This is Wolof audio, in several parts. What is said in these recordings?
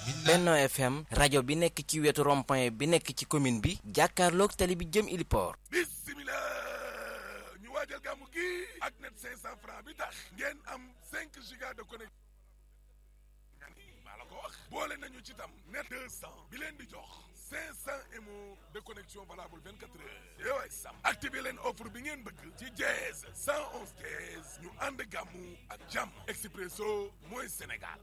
Benno FM rajo bi nekk ci wetu rond-point bi nekk ci commune bi jàkkaarloog tali bi jëm Iliport. bismillah ñu waajal gàmmu gi ak net 500 francs bi tax ngeen am 5 giga de connexion maa la ko wax boole nañu ci tam net 200 bi leen di jox 500 mo de connexion valable 24 heures yooyu sam activé leen offre bi ngeen bëgg ci jeez 111 jeez ñu ànd gàmmu ak jàmm expresso mooy Sénégal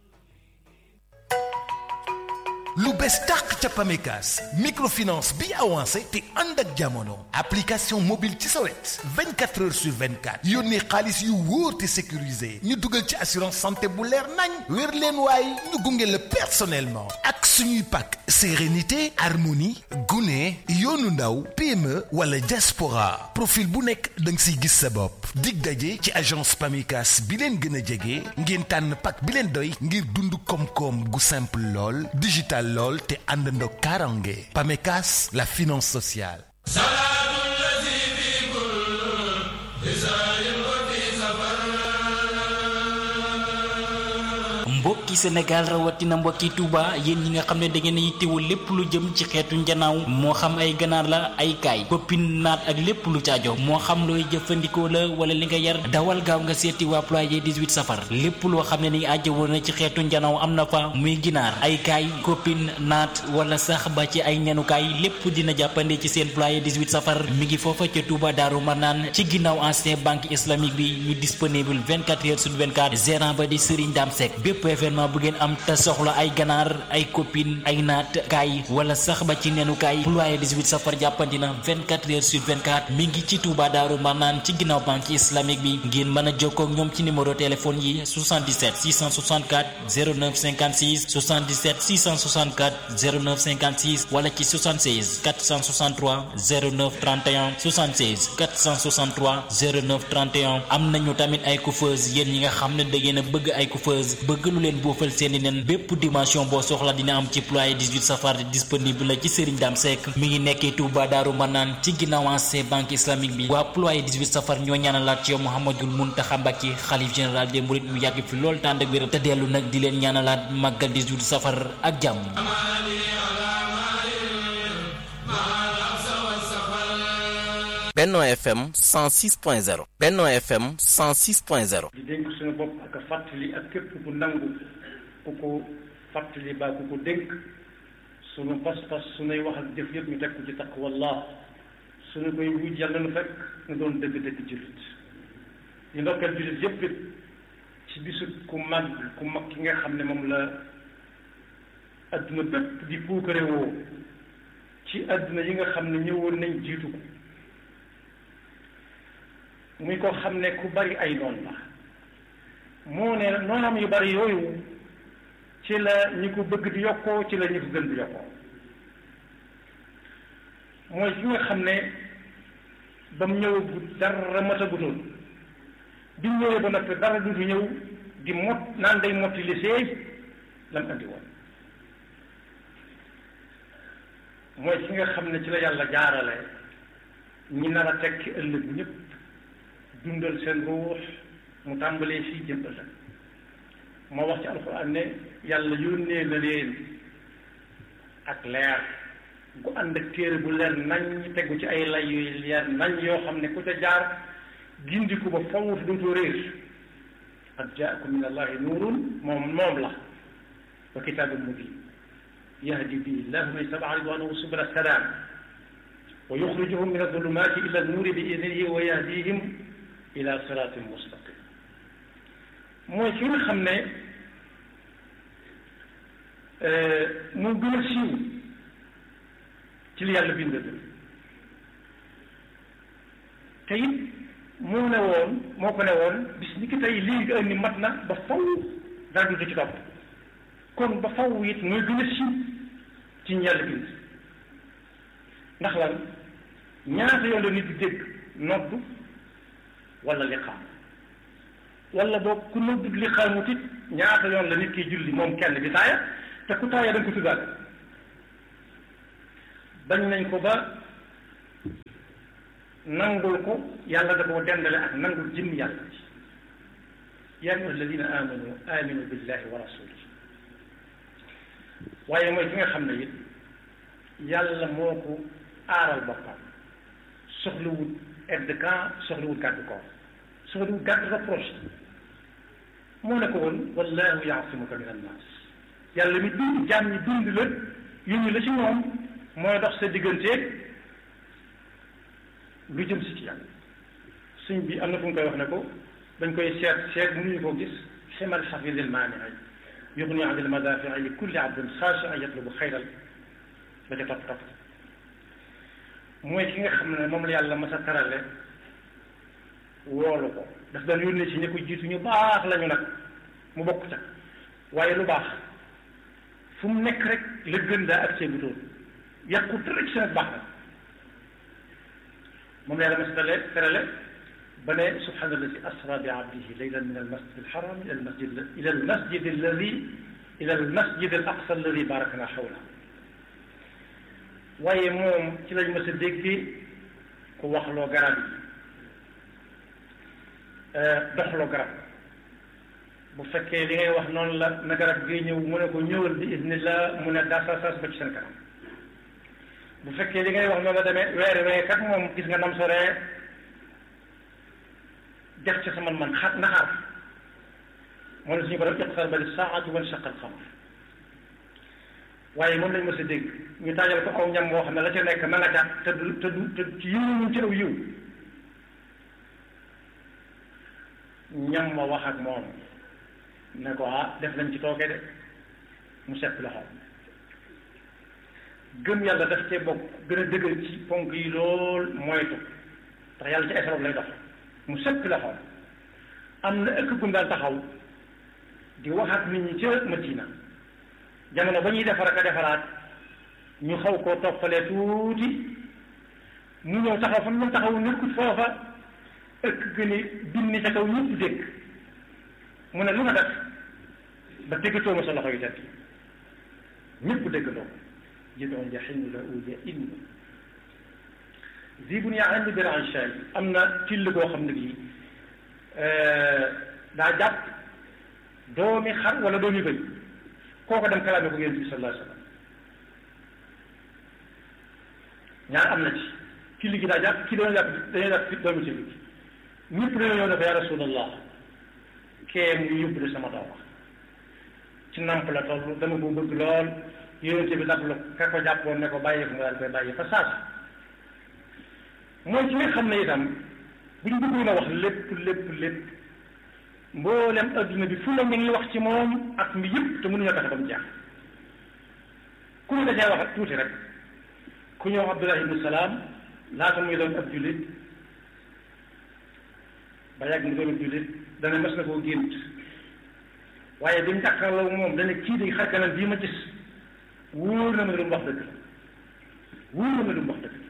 lu bees tàq ca Pamecas microfinance bi avancé te ànd ak jamono application mobile ci sa wet 24 heures sur 24 yónnee xaalis yu wóor te sécurisé ñu dugal ci assurance santé bu leer nañ wér leen waaye ñu gunge la personnellement ak suñuy pàkk sérénité harmonie gune yoonu ndaw PME wala diaspora profil bu nekk da nga siy gis sa bopp dig daje ci agence Pamecas bi leen gën a jege ngeen tànn pàkk bi leen doy ngir dund koom-koom gu simple lool digital lool te àndandoo karange Pamecas la finance sociale mbokki Sénégal rawatina mbokki Touba yéen ñi nga xam ne da ngeen a yittewoo lépp lu jëm ci xeetu njanaaw moo xam ay ganaar la ay kaay koppin naat ak lépp lu caajo moo xam looy jëfandikoo la wala li nga yar dawal gaaw nga seeti waa ployé 18 safar lépp loo xam ne ni ajjawoo na ci xeetu njanaaw am na fa muy ginaar ay kaay koppin naat wala sax ba ci ay ñanukaay lépp dina jàppande ci seen ployé 18 safar mi ngi foofa ca Touba Daaru Marnaan ci ginnaaw ancien banque islamique bi ñu disponible 24 heures sur 24 gérant ba di Serigne Dame Seck bépp événement bu ngeen am te soxla ay ganaar ay copine ay naat kaay wala sax ba ci nenu kaay ployé 18 safar jàppandi na 24 heures sur 24 mi ngi ci Touba Daaru Marnaan ci ginnaaw banque islamique bi ngeen mën a jokkoo ak ñoom ci numéro téléphone yi 77 664 09 56 77 664 09 56 wala ci 76 463 09 31 76 463 09 31 am nañu tamit ay coiffeuse yéen ñi nga xam ne da ngeen a bëgg ay coiffeuse bëgg lu leen boofal seeni nen bépp dimension boo soxla dina am ci ployé 18 safar disponible la ci Serigne Dame Seck mi ngi nekkee Touba Daaru Manaan ci ginnaaw ancien banque islamique bi waa ployé 18 safar ñoo ñaanalaat ci yow Mouhamadul Mountakha Mbacké xalif général des mourides mu yàgg fi loolu tànd ak wéram te dellu nag di leen ñaanalaat màggal 18 safar ak jàmm Benno FM 106.0 Benno FM 106.0 di dénk suñu bopp ak a fàttali ak képp ku nangu ku ko fàttali baa ku ko dénk suñu pas-pas suñuy wax ak jëf yëpp ñu teg ko ci taqwallah suñu koy wuj yàlla nu fekk nu doon dëgg-dëgg jullit ñu ndokkeel jullit yëpp it ci bisu ku mag ku mag ki nga xam ne moom la adduna bépp di puukare woo ci adduna yi nga xam ne ñëwoon nañ jiitu ko muy ko xam ne ku bari ay noon la moo ne noonam yu bari yooyu ci la ñi ko bëgg di yokkoo ci la ñi ko gën di yokkoo mooy ki nga xam ne ba mu ñëwagut dara matagutoon bi mu ñëwee ba noppi dara du fi ñëw di mot naan day motti li seey lam andi woon mooy ki nga xam ne ci la yàlla jaarale ñi nar a tekki ëllëg ñëpp dundal seen ruux mu tàmbalee fii jëm ëllëg moo wax ci alxuraan ne yàlla yónnee na leen ak leer gu ànd ak téere bu leer nañ tegu ci ay lay yu leer nañ yoo xam ne ku ca jaar gindiku ba fawut dootoo réer qad jaakum min allahi nuurun moom moom la wa kitaabun mubin yahdi bihi llahu man ittaba'a ridwanahu subula salaam wa yuxrijuhum min adulumaati ila annuuri bi idnihi wa yahdihim ila siraatin mustaqim mooy ki nga xam ne moo gën a siiw ci li yàlla bind te it moo ne woon moo ko ne woon bis ni ki tey lii nga indi mat na ba faw dara du ci topp kon ba faw it mooy gën a siiw ci ñu yàlla bind ndax lan ñaata yoon la nit di dégg noddu wala liqaam wala boog ku noddu liqaamut it ñaata yoon la nit kiy julli moom kenn bi taaya te ku taaya da nga ko tuddaale bañ nañ ko ba nangul ko yàlla da koo dendale ak nangul jëmm yàlla ci yaa ayyuha alladina amanu aminu billahi wa rasulihi waaye mooy ki nga xam ne it yàlla moo ko aaral boppam soxlawul aide de camp soxlawul gàddu koor soxlawul gàddu reproche moo ne ko woon wallahu yaasimuka min annaas yàlla mi dund jaam ñi dund la yónni la ci moom mooy dox sa digganteeg lu jëm si ci yàlla suñ bi am na fu mu koy wax ne ko dañ koy seet seet mënuñu koo gis ximal xafidil maanii yugni an il madafii li kulli abdin xaashian yatlubu xayral ba ca topp topp mooy ki nga xam ne moom la yàlla mas a tarale woolu ko daf daan yónnee ci ñi ko jiitu ñu baax lañu nag mu bokk ca waaye lu baax fu mu nekk rek la gën daa ak seen doon yàqu dara ci seen baax na moom la yàlla mas a tarale tarale ba ne subhaana alladi asra bi abdihi laylan min almasjid alxaram ila almasjid ila almasjid alladi ila almasjid al aqsa alladi barakna xawla waaye moom ci lañ mës a déggee ku waxloo garab yi doxloo garab bu fekkee li ngay wax noonu la na garab gi ñëw mu ne ko ñëwal bi isnillah mu ne daasaasaas ba ci seen kanam bu fekkee li ngay wax noonu la demee weer wee kat moom gis nga nam soree def ci sa man-man xat naxaar moom la suñu borom iqtarabati saa'atu wanshaqa al-qamar waaye moom lañ mës a dégg ñu taajal ko aw ñam boo xam ne la ca nekk ma nga ca te du te du te ci yiw ñu ci aw yiw ñam ma wax ak moom ne ko ah def nañ ci tooke de mu sepp loxo gëm yàlla daf cee bokk gën a dëgër ci ponk yi lool moytu ndax yàlla ci ay sabab lay dox mu sepp loxo am na ëkk gum daan taxaw di wax ak nit ñi ca Madina jamono ba ñuy defar ak a defaraat ñu xaw koo toppalee tuuti mu ñëw taxaw fa mu taxaw nekkut foofa ëkk gëni binni ca kaw ñëpp dégg mu ne lu nga def ba déggatoo ma sa loxo yu tedd ñëpp déggatoo jidon jaximu la uja in zibun yaa andi bir anshay am na till goo xam ne bii daa jàpp doomi xar wala doomi bëy kooko dem kalaame ko yonent bi sallallahu alayhi wa sallam ñaar am na ci ki ligi daa jàpp ki dañoo jàpp dañoo jàpp doomi ci bi ñëpp dañoo ñëw ne ko ya rasulallah kee mu yóbbu de sama doom ci namp la toll dama ko bëgg lool yonent bi daf la ka ko jàppoon ne ko bàyyi ko nga daal koy bàyyi fa saasi mooy ci nga xam ne itam buñ bëggoon a wax lépp lépp lépp mboolem adduna bi fu la ñu ngi wax ci moom at mi yëpp te mënuñoo tax ba mu jeex ku ñu dajee wax tuuti rek ku ñëw Abdullah ibnu Salaam laata muy doon ab jullit ba yàgg mu doon ab jullit dana mas na koo gént waaye bi mu jàkkaarloo moom dana kii di xar kanam bii ma gis wóor na ma lu mu wax dëgg la wóor na ma lu mu wax dëgg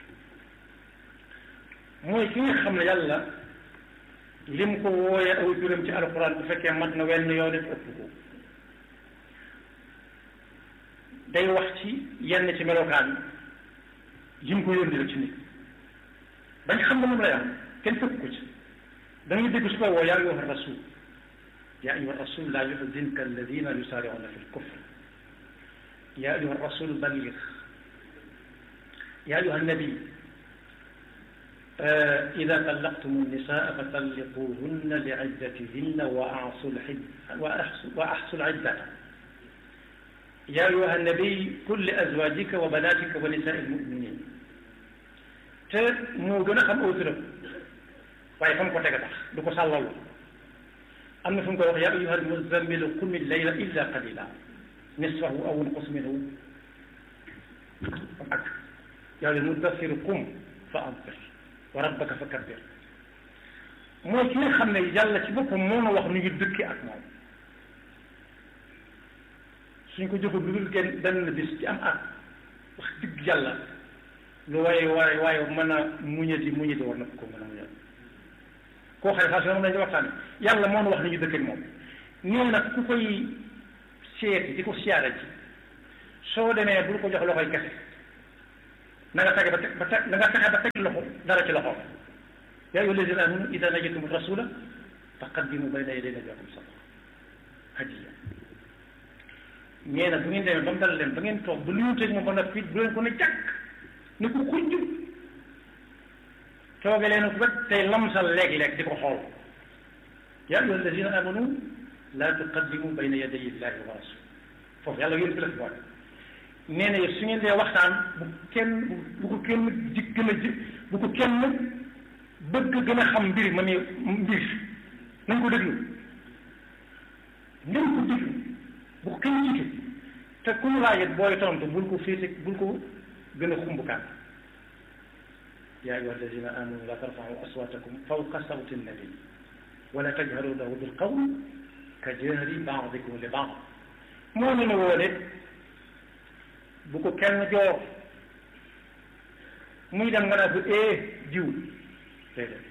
mooy ki nga xam ne yàlla lim ko wooyee aw turam ci alxuraan bu fekkee mat na wenn yoon def ëpp ko day wax ci yenn ci melokaan yim ko yónni la ci nit bañ xam ne moom lay am kenn fekk ko ci da ngay dégg su ko woo yaa ayyuha rasul yaa ayyuha rasul laa yuhzinka alladina yusaari'una fi lkufr yaa ayyuha rasul balligh yaa ayyuha nabi إذا طلقتم النساء فطلقوهن لعدتهن وأعصوا وأحصوا العدة يا أيها النبي قل لأزواجك وبناتك ونساء المؤمنين te moo gën a xam aw turam waaye fa mu ko teg a tax du ko sàllalu am na fu mu ko wax yaa ayyuha almuzammilu qum illayla illa qalila nisfahu aw inqus minhu ak yaa ayyuha almudassiru qum fa anzir wa rabbaka fa kabbir mooy ki nga xam ne yàlla ci boppam moo na wax nu ngi dëkki ak moom suñ ko joxul lu dul genn benn bis ci am at wax dëgg yàlla lu waaye waaye waaye mën a muñati muñati war na ko mën a muñal koo xam ne saa su ne moom lañu waxtaane yàlla moo na wax nu ngi dëkki ak moom ñoo nag ku koy seeti di ko siyaare ci soo demee bul ko jox loxoy kese na nga fexe ba teg ba teg na nga fexe ba teg loxo dara ci loxo yaa ayyuha alladina amanu ida najaytum rasula faqaddimu bayna yaday najwaakum sadaqa hadiya nee na bu ngeen demee ba mu dal leen ba ngeen toog ba lu teg moom ba noppi bu leen ko ne jàkk ne ko xujj tooge leen ko rek tey lamsal léeg-léeg di ko xool yaa ayyuha alladina amanu laa tuqaddimu bayna yaday illahi wa rasul foofu yàlla yéen fi la fi boole nee na su ngeen dee waxtaan bu kenn bu ko kenn ji gën a ji bu ko kenn bëgg gën a xam mbir ma ne mbir nañ ko déglu nañ ko déglu bu ko kenn jiitu te ku ñu laajit booy tontu bul ko féete bul ko gën a xumbukaan yaa ayyuha alladina amanu la tarfa'u aswatakum fawqa sawti nabi wala tajharu lahu bil qawl ka jahri ba'dikum li ba'd moo ne ne woone bu ko kenn joor muy dem nga naa ko ee jiw déedéet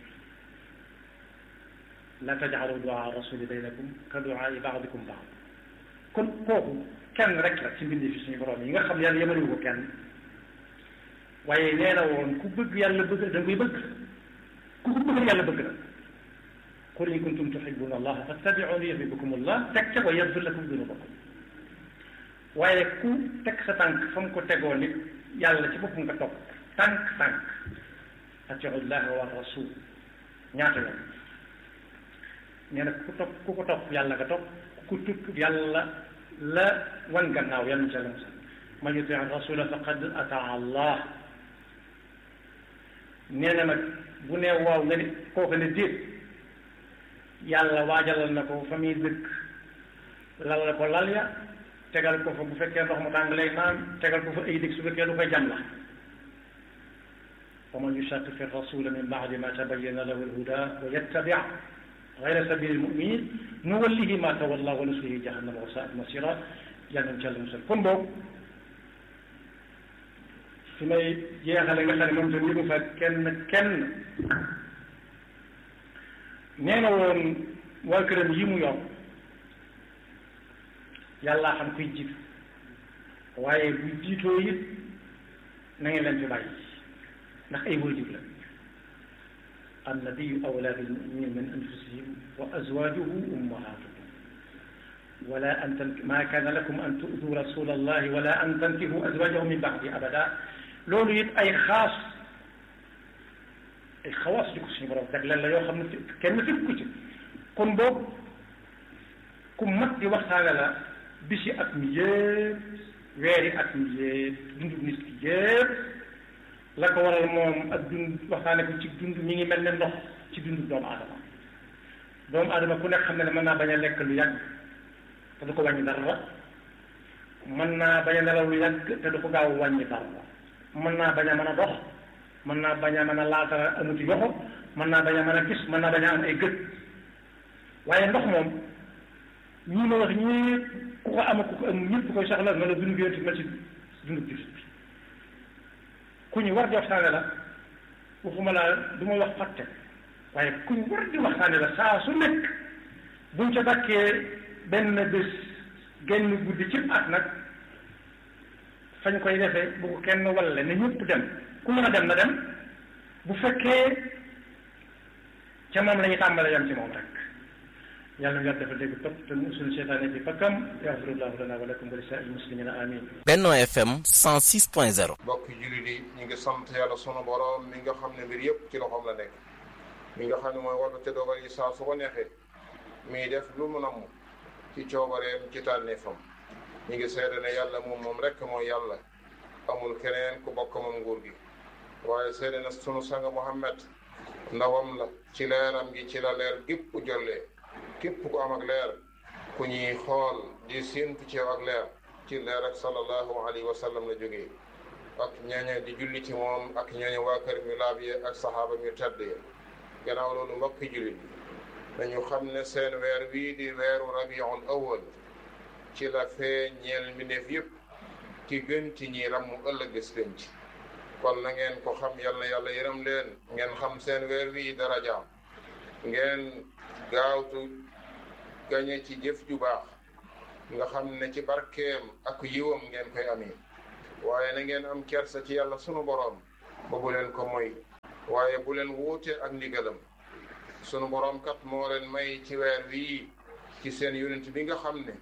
la taj'alu du'a rasuli baynakum ka du'aa'i ba'dikum ba'd kon kooku kenn rek la ci mbindi fi suñu borom yi nga xam yàlla yemaliwu ko kenn waaye nee na woon ku bëgg yàlla bëgg da nga koy bëgg ku ko bëgg yàlla bëgg na qul in kuntum tuhibbuna allaha fattabi'uni yuhibbukum allah teg ca wa yaghfir lakum dunubakum waaye ku teg sa tànk fa mu ko tegoo nit yàlla ci boppam nga topp tànk tànk atiu llaha wa rasul ñaata yoon nee na ku topp ku ko topp yàlla nga topp ku tupp yàlla la wan gannaaw yàlla na ca la musal man yuti rasula faqad ataa allah nee na nag bu nee waaw nga ni kooku ne déet yàlla waajalal na ko fa muy dëkk lal la ko lal ya tegal ko fa bu fekkee ndox mu tàng lay naan tegal ko fa ay dëkk su fekkee lu koy jam la wa man yushaqiqi rasula min ba'di ma tabayyana lahu al-huda wa yattabi' ghayra sabili al-mu'minin nuwallihi ma tawalla wa nuslihi jahannama wa sa'at masira yàlla nañ ci yàlla musal kon boobu su may jeexale nga xam ne moom tam yëgu fa kenn kenn nee na woon waa këram yi mu yor yàllaa xam kuy jiitu waaye bu jiitoo it na ngeen leen fi bàyyi ndax ay waajur la annabiyu awlaa bil muminina min anfusihim wa azwajuhu ummahatuhum wala an tan ma kaana lakum an tu'du rasula allahi wala an tankihu azwajahu min ba'di abada loolu it ay xaas ay xawaas di ko suñu borom jagleel la yoo xam ne kenn fi ku ci kon boobu ku mat di waxtaane la bisi at mi yëpp weeri at mi yëpp dundu nit ki yëpp la ko waral moom ak dund waxtaane ko ci dund mi ngi mel ne ndox ci dundu doomu aadama doomu aadama ku nekk xam ne ne mën naa bañ a lekk lu yàgg te du ko wàññi dara mën naa bañ a nelaw lu yàgg te du ko gaaw wàññi dara mën naa bañ a mën a dox mën naa bañ a mën a laata amuti yoxo mën naa bañ a mën a gis mën naa bañ a am ay gët waaye ndox moom ñii ma wax ñëpp ku ko am ku ko am ñëpp koy soxla nga la dund bi yonent mel ci dundu bi ku ñu war di waxtaane la waxuma laa du ma wax fàtte waaye ku ñu war di waxtaane la saa su nekk buñ ca dakkee benn bés genn guddi ci at nag fañ koy defee bu ko kenn walle ne ñëpp dem ku mën a dem na dem bu fekkee ca moom la ñu tàmbale yam ci moom rek yàlla na yàlla dafa dégg topp te musul seytaane ci fakkam yaxfirullahu lana wa lakum wa li saa'il muslimina amin Benno FM 106.0 mbokki jullit yi ñu ngi sant yàlla sunu borom mi nga xam ne mbir yëpp ci loxoom la nekk mi nga xam ne mooy wàllu te dogal yi saa su ko neexee muy def lu mu namm ci coobareem ci tànneefam ñu ngi seede ne yàlla moom moom rek mooy yàlla amul keneen ku bokk moom nguur gi waaye seede na sunu sang Muhammad ndawam la ci leeram gi ci la leer gépp jollee képp ku am ak leer ku ñuy xool di séentu ci ak leer ci leer ak sallallahu alayhi wa sallam la jógee ak ñooñu di julli ci moom ak ñooñu waa kër mi laab yi ak saxaaba ñu tedd yi gannaaw loolu mbokki jullit dañu xam ne seen weer wii di weeru rabiul awal ci la fee ñeel mbindeef yëpp ki gën ci ñi ram mu ëllëg gis penc kon na ngeen ko xam yal na yàlla yërëm leen ngeen xam seen weer wii darajaam ngeen gaawtu gañe ci jëf ju baax nga xam ne ci barkeem ak yiwam ngeen koy amee waaye na ngeen am kersa ci yàlla sunu boroom ba bu leen ko moy waaye bu leen wuute ak ndigalam sunu boroom kat moo leen may ci weer wii ci seen yonent bi nga xam ne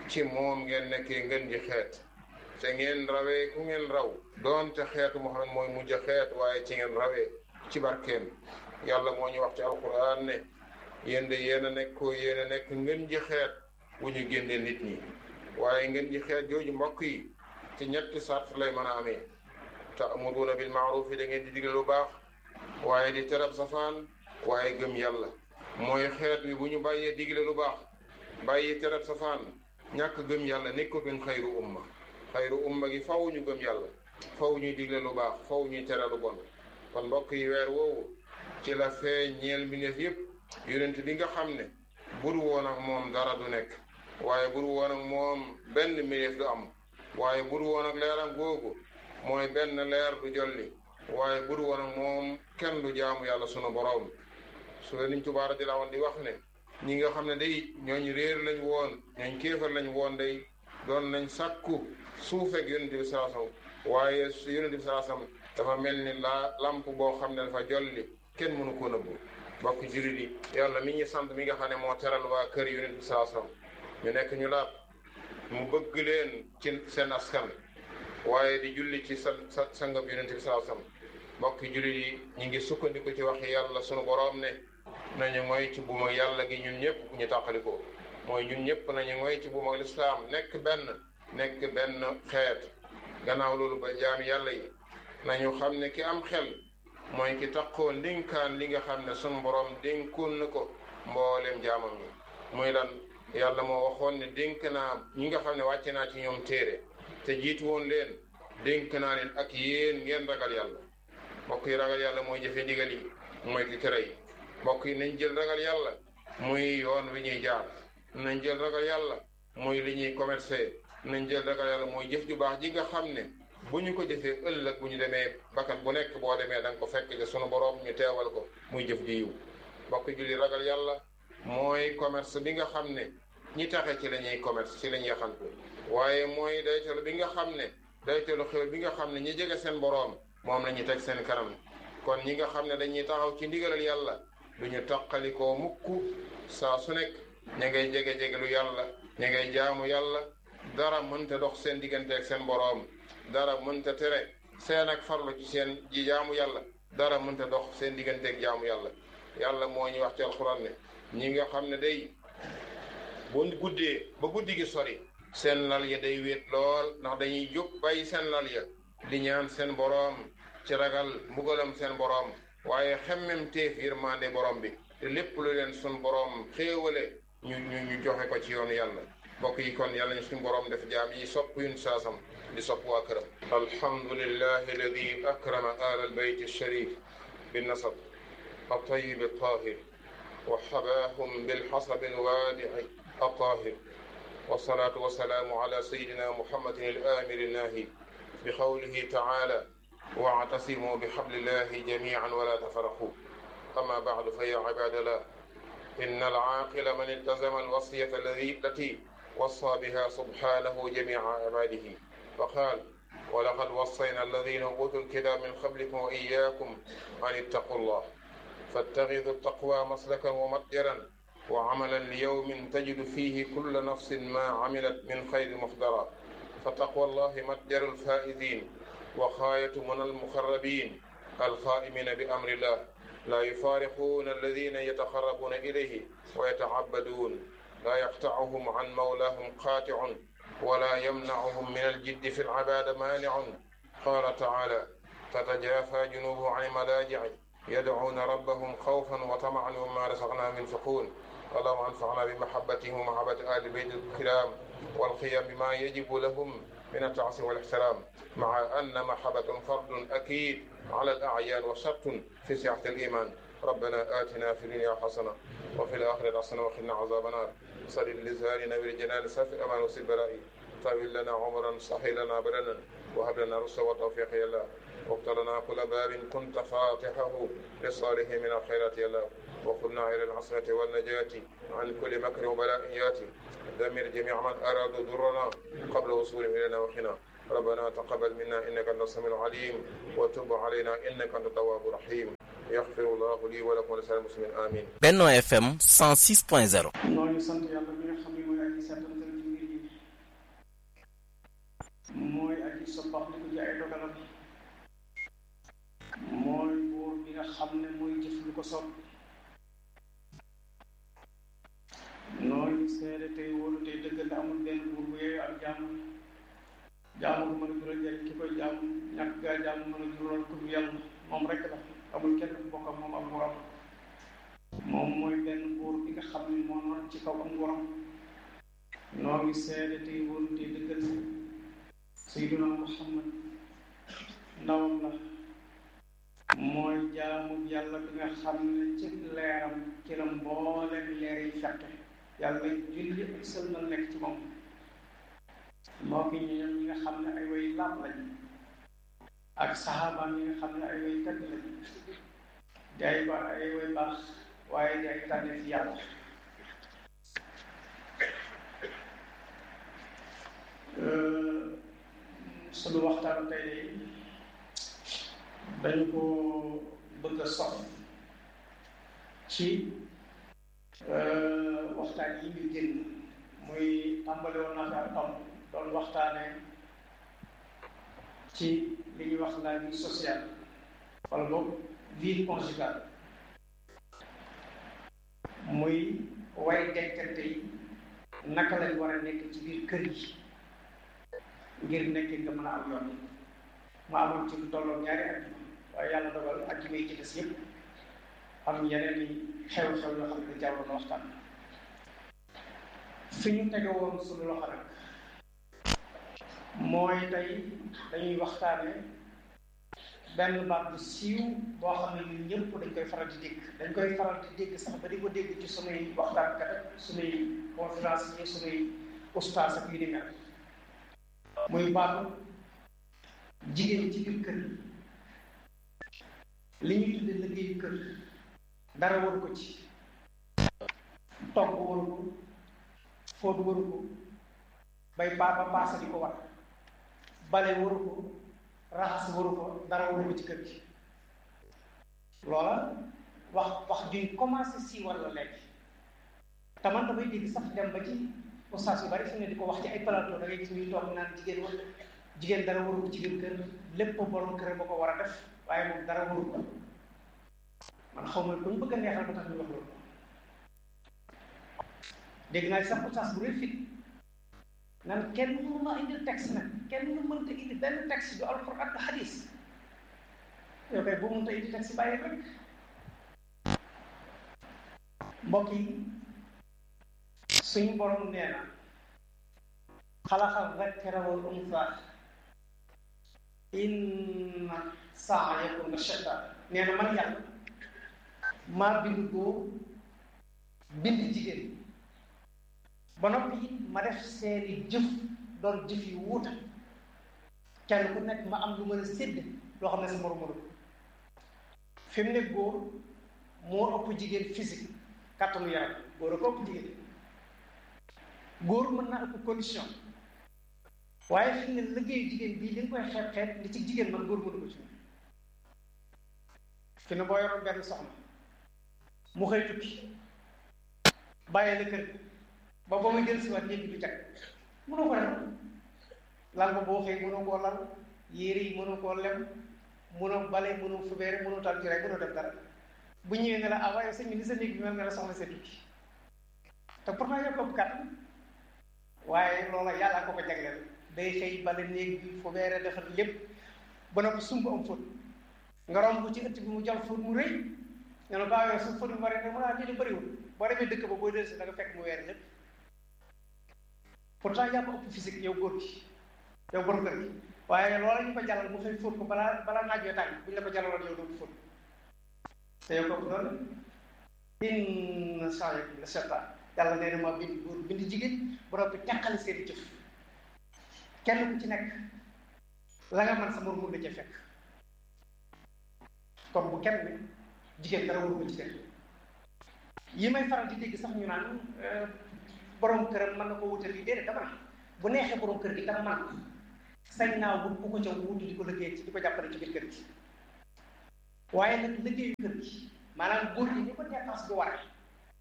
ci moom ngeen nekkee ngeen ji xeet te ngeen rawee ku ngeen raw doonte xeetu Muhammad mooy mujj xeet waaye ci ngeen rawee ci barkeem yàlla moo ñu wax ci alquran ne yéen de yéen a nekk ko yéen a nekk ngeen ji xeet wu ñu génnee nit ñi waaye ngeen ji xeet jooju mbokk yi ci ñetti sart lay mën a amee ta'muruuna bil ma'ruuf da ngeen di digle lu baax waaye di terab safaan waaye gëm yàlla mooy xeet wi bu ñu bàyyee digle lu baax bàyyi terab safaan ñàkk gëm yàlla nekkatuñ xayru umma xayru umma gi faw ñu gëm yàlla faw ñuy digle lu baax faw ñuy tere lu bon kon mbokk yi weer woowu ci la feeñ ñeel mbindeef yépp yonent bi nga xam ne buru woon ak moom dara du nekk waaye buru woon ak moom benn mbindeef du am waaye buru woon ak leeram googu mooy benn leer du jolli waaye buru woon ak moom kenn du jaamu yàlla sunu boroom su la niñ tubaara di la woon di wax ne ñi nga xam ne day ñooñ réer lañ woon ñooñ kéefar lañ woon day doon nañ sàkku suufeeg yonent bi salaasam waaye yonent bi salaasam dafa mel ni la lamp boo xam ne dafa jolli kenn mënu ko nëbbu bokk jullit yi yàlla mi ñu sant mi nga xam ne moo teral waa kër yonent bi salaasam ñu nekk ñu laat mu bëgg leen ci seen askan waaye di julli ci sa sa sangam yonent bi salaasam bokk jullit yi ñu ngi sukkandiku ci waxi yàlla sunu boroom ne nañu mooy ci buuma yàlla gi ñun ñëpp bu ñu tàqalikoo mooy ñun ñëpp nañu mooy ci buuma lislaam nekk benn nekk benn xeet gannaaw loolu ba jaam yàlla yi nañu xam ne ki am xel mooy ki taqoo ndénkaan li nga xam ne sunu boroom dénkoon na ko mbooleem jaamam yi muy lan yàlla moo waxoon ne dénk naa ñi nga xam ne wàcce naa ci ñoom téere te jiitu woon leen dénk naa leen ak yéen ngeen ragal yàlla mbokk yi ragal yàlla mooy jëfe ndigal yi mooy ki tere yi mbokk yi nañ jël ragal yàlla muy yoon wi ñuy jaar nañ jël ragal yàlla muy li ñuy commercer nañ jël ragal yàlla mooy jëf ju baax ji nga xam ne bu ñu ko jëfee ëllëg bu ñu demee bakkan bu nekk boo demee da nga ko fekk ci sunu boroom ñu teewal ko muy jëf ji yiw mbokk julli ragal yàlla mooy commerce bi nga xam ne ñi taxe ci la ñuy commerce ci la ñuy yaxantu waaye mooy daytalu bi nga xam ne daytalu xew bi nga xam ne ñi jege seen boroom moom la ñuy teg seen kanam kon ñi nga xam ne dañuy taxaw ci ndigalal yàlla du ñu taqalikoo mukk saa su nekk ña ngay jege-jege lu yàlla ña ngay jaamu yàlla dara mënta dox seen diggante ak seen boroom dara mënta tere seen ak farlu ci seen ji jaamu yàlla dara mënta dox seen diggante ak jaamu yàlla yàlla moo ñu wax ci alxuraan ne ñi nga xam ne day bu guddee ba guddi gi sori seen lal ya day wéet lool ndax dañuy jóg bàyyi seen lal ya di ñaan seen boroom ci ragal mbugalam seen boroom waaye xemmem teef yërmande borom bi te lépp lu leen sun boroom xéewale ñu ñu ñu joxe ko ci yoonu yàlla mbokk yi kon yàlla ñu suñu boroom def jaam yi sopp yun saasam di sopp waa këram alhamdulillahi alladi akrama ala albayt alsharif binnasab الطيب الطاهر وحباهم بالحصب الوادع الطاهر والصلاة والسلام على سيدنا محمد الآمر الناهي بقوله تعالى واعتصموا بحبل الله جميعا ولا تفرقوا أما بعد فيا عباد الله إن العاقل من التزم الوصية الذي التي وصى بها سبحانه جميع عباده فقال ولقد وصينا الذين أوتوا الكتاب من قبلكم وإياكم أن اتقوا الله فاتخذوا التقوى مسلكا ومتجرا وعملا ليوم تجد فيه كل نفس ما عملت من خير محضرا فتقوى الله متجر الفائزين وخاية من المخربين القائمين بأمر الله لا يفارقون الذين يتقربون إليه ويتعبدون لا يقطعهم عن مولاهم قاطع ولا يمنعهم من الجد في العبادة مانع قال تعالى تتجافى جنوب عن الملاجع يدعون ربهم خوفا وطمعا وما رزقناهم ينفقون اللهم انفعنا بمحبتهم ومحبة آل بيت الكرام والقيام بما يجب لهم من التعصي والاحترام مع أن محبة فرض أكيد على الأعيان وشرط في سعة الإيمان ربنا آتنا في الدنيا حسنة وفي الآخرة حسنة وقنا عذاب النار صل لسان نبي الجنان سافي أمان وسل برائي طويل لنا عمرا صحي لنا بدنا وهب لنا رشد وتوفيق يا الله وافتح لنا كل باب كنت فاتحه للصالح من الخيرات يا الله وخذنا إلى العصرة والنجاة عن كل مكر وبلاء ياتي دمر جميع من أراد ضرنا قبل وصولهم إلينا وخنا ربنا تقبل منا إنك أنت السميع العليم وتب علينا إنك أنت التواب الرحيم يغفر الله لي ولكم ولسائر المسلمين آمين Benno FM 106.0 ñoo ngi sant yàlla mi nga xam ne mooy aji seetantal ci mbir yi di soppax li ko ji ay dogalam mooy buur bi nga xam ne mooy jëf lu ko soob nooy seede tey wóolu tey dëggal amul benn buur bu yooyu ak jaamu jaamu bu mën a jural njëriñ ki koy jaamu ñàkk gaa jaamu mën a jural ku dul yàlla moom rek la amul kenn ku bokk ak moom ak nguuram moom mooy benn buur bi nga xam ne moo noon ci kaw ak nguuram noo ngi seede tey wóolu tey dëggal sayyiduna muhammad ndawam la mooy jaamu yàlla bi nga xam ne ci leeram ci la mbooleem leer yi fekk yàlla julli ak sëlmal nekk ci moom moo ki ñoom ñi nga xam ne ay way laab lañ ak saxaabaam yi nga xam ne ay way tëgg lañ di ay ba ay way baax waaye di ay tànne fi yàlla sunu waxtaan tey dañ ko bëgg a sof ci waxtaan yi ñu génn muy tàmbali woon naa fi ak tomb doon waxtaane ci li ñuy wax la vie sociale wala boog vie conjugale muy way denkante yi naka lañ war a nekk ci biir kër yi ngir nekk nga mën a am yoon mu amoon ci lu tolloon ñaari ajjuma waaye yàlla dogal ajjuma yi ci des yëpp am yeneen i xew-xew yoo xam ne jawroon waxtaan fi ñu tege woon suñu loxo nag mooy tey dañuy waxtaane benn baat bu siiw boo xam ne ñun ñëpp dañ koy faral di dégg dañ koy faral di dégg sax ba di ko dégg ci sunuy waxtaankat ak sunuy conférence yi sunuy ustaas ak yu ni mel muy baatu jigéen ci biir kër li ñuy tudde liggéeyu kër dara waru ko ci togg waru ko fóot waru ko bay baaba paasa di ko war bale waru ko raxas waru ko dara waru ko ci kër gi loola wax wax juñ commencé si walla léegi te man damay dégg sax dem ba ci ustaas yu bari fi ne di ko wax ci ay plateau da ngay gis ñuy toog naan jigéen wala jigéen dara waru ko ci biir kër lépp borom kër ba ko war a def waaye moom dara waru ko man xaw ma ku ñu bëgg a neexal ba tax ñu wax loolu dégg naa sax ustaas bu rëy fit nan kenn mënu ma indil texte nag kenn mënu mënta indi benn texte du alxuraan ak xadis yow kay bu mënta indi texte bàyyi rek mbokk yi suñu borom nee na xalaxal zakara wal unsa inna sa'yakum la shatta nee na man yàlla maa bind góor bind jigéen ba noppi it ma def seeni jëf doon jëf yu wuuta kenn ku nekk ma am lu mën a sédd loo xam ne sa morom mënul fi mu ne góor moo ëpp jigéen physique kàttanu yaram góor a ko ëpp jigéen góor mën naa ëpp condition waaye fi mu ne liggéeyu jigéen bii li nga koy xeeb xeeb li ci jigéen man góor mënu ko ci fi ne boo yoroon benn soxna mu xëy tukki bàyyi la kër ba ba muy jël si waat ñëpp du jag mënoo ko def lal ba boo xëy mënoo koo lal yére yi mënoo koo lem mënoo bale mënoo fubeere mënoo tal ci rek mënoo def dara bu ñëwee ne la ah waaye sëñ bi ni sa néeg bi mel nga la soxna see tukki te pourtant yow ko kàttan waaye loola yàlla ko ko jagleel day xëy bale néeg bi fubeere defar lépp ba noppi sumb am fóot nga romb ci ëtt bi mu jal fóot mu rëy nga ne baa yow su fóot mu bari ne mu naa ñu bëriwul boo demee dëkk ba boo del si da nga fekk mu weer lépp pourtant yaa ko ëpp physique yow góor gi yow borom kër gi waaye loola ñu ko jàllal mu fay fóot ko balaa balaa naaj yoo tàng bu ñu la ko jàllaloon yow dootu fóot te yow kooku doon inna sa'yakum la shatta yàlla nee na ma bind góor bind jigéen ba noppi teqale seen jëf kenn ku ci nekk la nga mën sa mor mun la ca fekk kon bu kenn ne jigéen dara waru ko ci def yi may faral di dégg sax ñu naan borom këram mën na ko wutal lii déedéet dama ne bu neexee borom kër gi dama man sañ naa wut bu ko ca wutu di ko liggéey ci di ko jàppale ci biir kër gi waaye nag liggéeyu kër gi maanaam góor gi ni ko dépense bi waree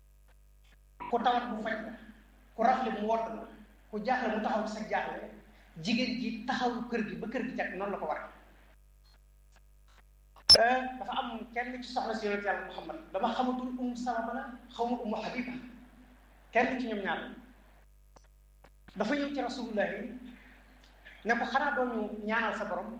ku tawat mu faj la ku rafle mu wodd la ku jaaxle mu taxaw ci sa jaaxle jigéen ji taxawu kër gi ba kër gi jag noonu la ko war dafa am kenn ci soxna si yonent yàlla Muhammad dama xamatul um salama la xawma umu habiba kenn ci ñoom ñaar dafa ñëw ci rasulullahi ne ko xanaa doon ñu ñaanal sa borom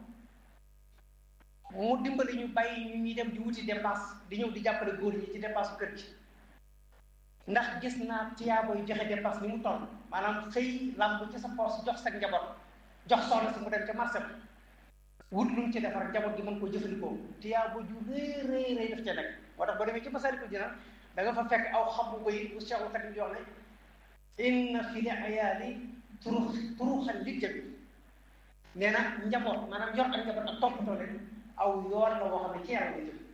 mu dimbali ñu bàyyi ñu ñuy dem di wuti dépense di ñëw di jàppale góor ñi ci dépense kër gi ndax gis naa tiyaabooy joxe dépense ni mu toll maanaam xëy làmb ci sa poos jox sa njaboot jox soxna si mu dem ca marché bi wut lu mu ci defar njaboot gi mën koo jëfandikoo tiyaabo ju rëy rëy rëy daf ca nekk moo tax boo demee ci Masaalikul Jinaan da nga fa fekk aw xam bu koy bu Cheikhul Khadim di wax ne inna fi li ayaali turux turuxan li jëmi nee na njaboot maanaam yor ak njaboot ak toppatoo leen aw yoon la boo xam ne ci yaram la jëm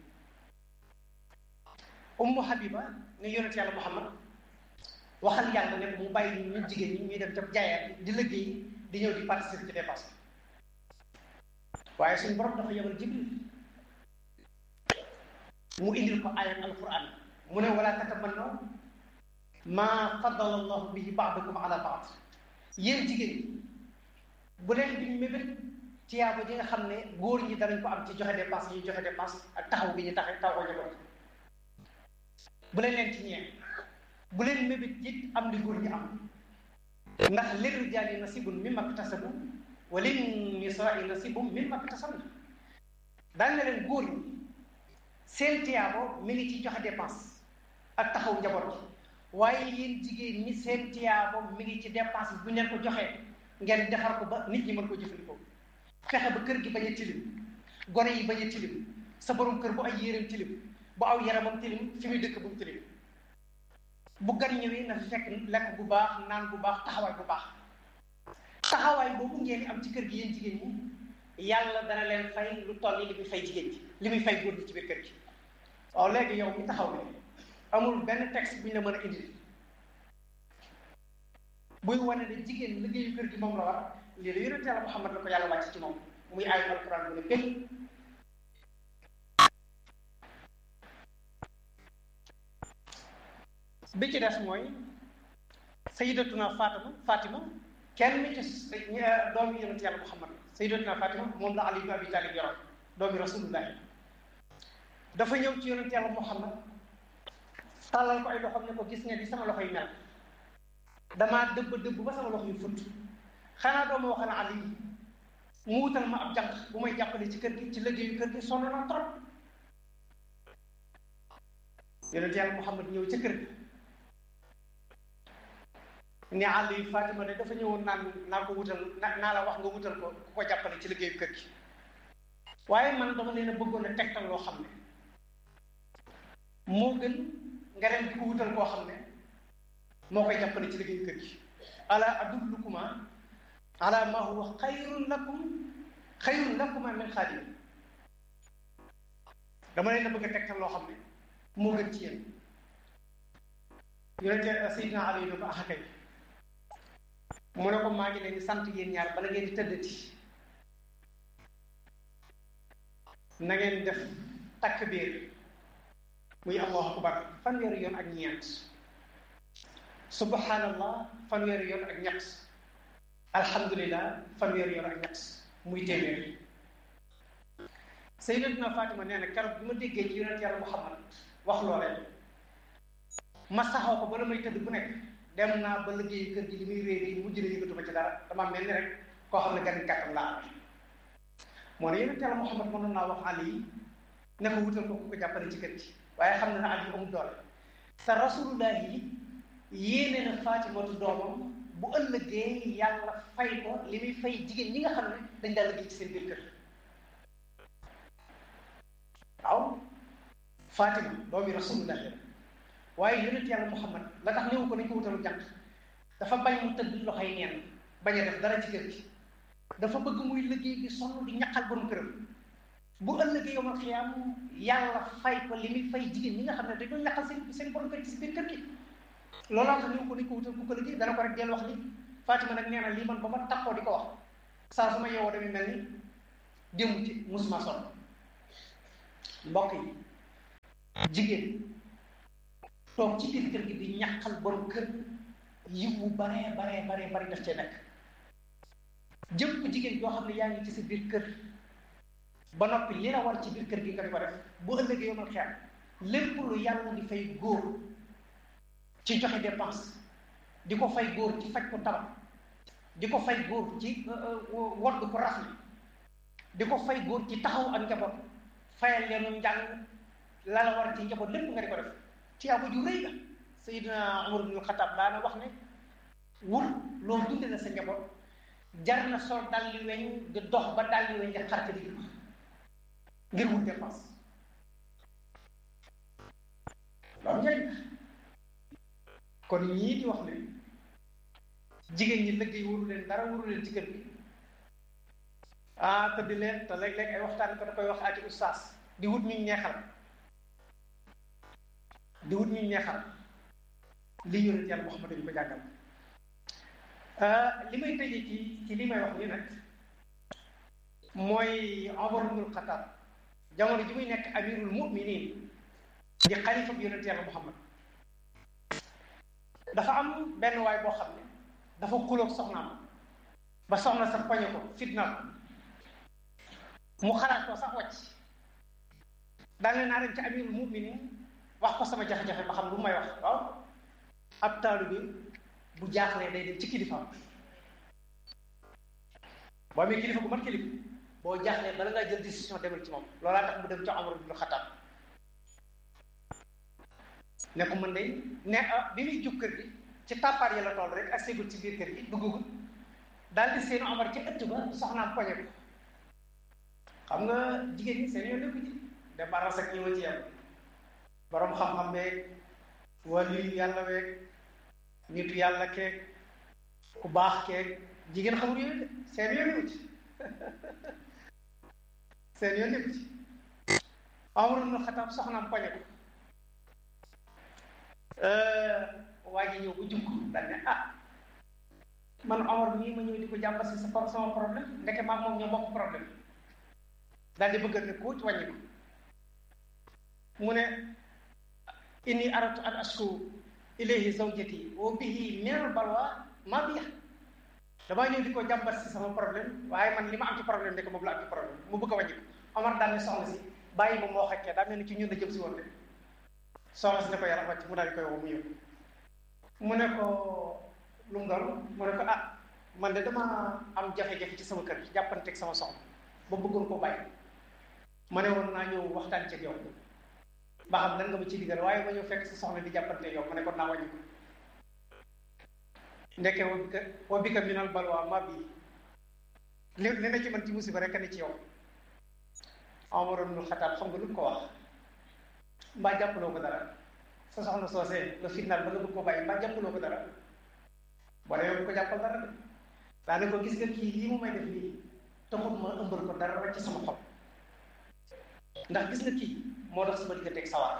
ummu habiba ne yonent yàlla muhammad waxal yàlla ne mu bàyyi ñu jigéen ñi ñuy dem ca jaayaat di liggéey di ñëw di participer ci dépense waaye suñu borom dafa yebal jibril mu indil ko ayat alquran mu ne wala tatamannaw ma faddala allahu bihi ba'dakum ala ba'd yéen jigéen bu leen biñ mébét tiyaaba ji nga xam ne góor ñi danañ ko am ci joxe dépense yi joxe dépense ak taxaw gi ñu tax taxaw njaboot bu leen leen ci ñee bu leen mébét it am li góor ñi am ndax lirrijaali nasibun mimma iktasabu wa lin nisaai nasibun mimma iktasabna daan na leen góor ñi seen tiyaabo mi ngi ci joxe dépense ak taxaw njaboot gi waaye yéen jigéen ñi seen tiyaabo mi ngi ci dépense bu ngeen ko joxee ngeen defar ko ba nit ñi mën ko jëfandikoo fexe ba kër gi bañ a tilim gone yi bañ a tilim sa borom kër bu ay yéreem tilim bu aw yaramam tilim fi muy dëkk bu mu tilim bu gan ñëwee na fi fekk lekk bu baax naan bu baax taxawaay bu baax taxawaay boobu ngeen am ci kër gi yéen jigéen ñi yàlla dana leen fay lu toll li muy fay jigéen ji li muy fay góor gi ci biir kër gi waaw léegi yow mi taxaw ne amul benn texte bu ñu la mën a indil buy wane ne jigéen liggéeyu kër gi moom la war lii la yonent yàlla Muhammad la ko yàlla wàcc ci moom muy ayu alquran bu ne kël bi ci des mooy sayyidatuna Fatima Fatima kenn ci doomi yonent yàlla Muhammad sayyidatuna Fatima moom la Ali ibn Abi Talib yoroon doomi rasulullahi dafa ñëw ci yonent yàlla Muhammad tàllal ko ay loxoom ne ko gis nga di sama loxo yi mel damaa dëbb dëbb ba sama loxo yu futt xanaa doo ma wax ne Ali mu wutal ma ab jànq bu may jàppale ci kër gi ci liggéeyu kër gi sonn na trop yonent yàlla Muhammad ñëw ca kër gi ne Ali Fatima de dafa ñëwoon naan naa ko wutal naa la wax nga wutal ko ku ko jàppale ci liggéeyu kër gi waaye man dama leen a bëggoon a tegtal loo xam ne moo gën nga dem di ko wutal koo xam ne moo koy jàppale ci liggéeyu kër gi ala adullukuma ala ma huwa xayrun lakum xayrun lakuma min xaadim dama leen a bëgg a tegtal loo xam ne moo gën ci yéen yonente Seydina Ali ne ko ax akay mu ne ko maa ngi leen di sant yéen ñaar bala ngeen di tëddati na ngeen def takk biir muy allahu akbar fanweeri yoon ak ñeent subhanallah fanweeri yoon ak ñett alhamdulillah fanweeri yoon ak ñett muy téeméer sayyidatuna Fatima nee na keroog bi ma déggee ci yonent yàlla Muhammad wax loolee ma saxaw ko ba la may tëdd bu nekk dem naa ba liggéeyu kër gi li muy réer yi mujj na yëngatu ba ci dara dama mel ni rek koo xam ne gan kàttan laa amee moo ne yonent yàlla Muhammad mënoon naa wax Ali yi ne ko wutal ko ku ko jàppale ci kër gi waaye xam na ne Ali amul doole te rasulullah yi yéene na Faatimatu doomam bu ëllëgee yàlla fay ko li muy fay jigéen ñi nga xam ne dañ daal liggéey ci seen biir kër waaw Fatima doomi rasulullah la waaye yonent yàlla Muhammad la tax néew ko nañ ko wutalu jànq dafa bañ mu tëdd loxoy neen bañ a def dara ci kër gi dafa bëgg muy liggéey bi sonn di ñaqal borom këram bu ëllëgee yomal xiyaam yàlla fay ko li muy fay jigéen ñi nga xam ne dañoo ñaqal seen seen borom kër ci biir kër gi looloo tax néew ko nañ ko wutal ku ko liggéey dana ko rek del wax ni Fatima nag nee na lii man ba ma taxoo di ko wax saa su ma yeewoo damay mel ni démb ci musuma sonn mbokk yi jigéen toog ci biir kër gi di ñaqal borom kër yiw bu baree baree baree bari daf cee nekk jëpp jigéen joo xam ne yaa ngi ci sa biir kër ba noppi li la war ci biir kër gi nga di ko def bu ëllëgee yomal xeer lépp lu yàlla di fay góor ci joxe dépense di ko fay góor ci faj ko tabax di ko fay góor ci wodd ko rafli di ko fay góor ci taxaw ak njaboot fayal leenu njàng la la war ci njaboot lépp nga di ko def ci yaa ju rëy la Seydina Umar ibn Xattaab daana wax ne wut loolu dunde na sa njaboot jar na sol dalli weñ di dox ba dalli weñ di xarte di ngir wut dépense loolu njëriñ kon ñii di wax ne jigéen ñi liggéey waru leen dara waru leen ci kër gi ah te di leen te léeg-léeg ay waxtaan ko da koy wax aati ustaas di wut ñu neexal di wut ñu neexal li yonent yàlla Muhammad dañu ko jàngal li may tëjee ci ci li may wax nii nag mooy Umar ibnul Xattaab jamono ji muy nekk amirul muminin di xalifa bi yonent yàlla Muhammad dafa am benn waay boo xam ne dafa xuloog soxnaam ba soxna sax poñe ko fitna ko mu xalaat ko sax wàcc daane naa dem ci amirul muminin wax ko sama jafe-jafe ba xam lu may wax waaw ab taalu bi bu jaaxlee day dem ci kilifaam boo amee kilifa bu mat kilifa boo jaaxlee bala ngaa jël décision demal ci moom loolaa tax mu dem ca Umar ibn Xattaab ne ko mën de ne bi muy jub kër gi ci tàppaat yi la toll rek ak séegul ci biir kër gi duggagul daal di seen Omar ci ëtt ba soxnaam poñe ko xam nga jigéen ñi seen yoon nekku ci dem aras ak ñëwa ci yam borom xam-xam beeg wàllu yàlla beeg nitu yàlla keeg ku baax keeg jigéen xamul yooyu de seen yoon nekku ci seen yoon nekku ci Omar ibn Xattaab soxnaam poñe ko waa ji ñëw bu jukk daal ne ah man Omar mii ma ñëw di ko jàmbat si sa sama problème ndeke maag moom ñoo bokk problème daal di bëgg ne ko ci wàññi ko mu ne inni aratu an asku ilayhi zawjati wa bihi minal balwa ma biya damaa ñëw di ko jàmbat si sama problème waaye man li ma am ci problème ndeke moom la am ci problème mu bëgg a wàññi ko Omar daal ne soxna si bàyyi ma moo xakkee daa mel ni ci ñun la jëm si woon de soxna si ne ko yàlla wàcc mu daal di koy woo mu ñëw mu ne ko lu mu doon mu ne ko ah man de dama am jafe-jafe ci sama kër jàppanteeg sama soxna ba bëggoon koo bàyyi ma ne woon naa ñëw waxtaan ci yow ba xam lan nga ma ci digal waaye ma ñëw fekk sa soxna di jàppante yow ma ne ko naa wàññi ko ndekke wa bika wa bika minal balwa ma bii li li na ci man ci musiba rek ne ci yow Umar ibn Xattaab xam nga lu ko wax mbaa jàppaloo ko dara sa soxna soosee nga fitnaal ba nga bëgg ko bàyyi mbaa jàppaloo ko dara boo demee bu ko jàppal dara de daane ko gis nga kii lii mu may def nii taxut ma ëmbal ko dara rek ci sama xol ndax gis nga kii moo tax sama digganteeg sawar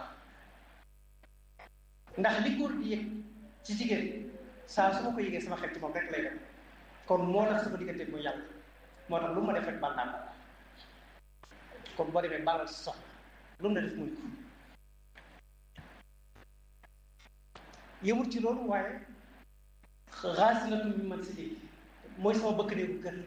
ndax li góor di yëg ci jigéen saa su ma ko yëgee sama xel ci moom rek lay dem kon moo tax sama digganteeg mooy yàlla moo tax lu ma def rek baal naa ko kon boo demee baalal si soxna lu mu la def muy ko yëmul ci loolu waaye xaasinatu mi man si léegi mooy sama bëkk néegu kër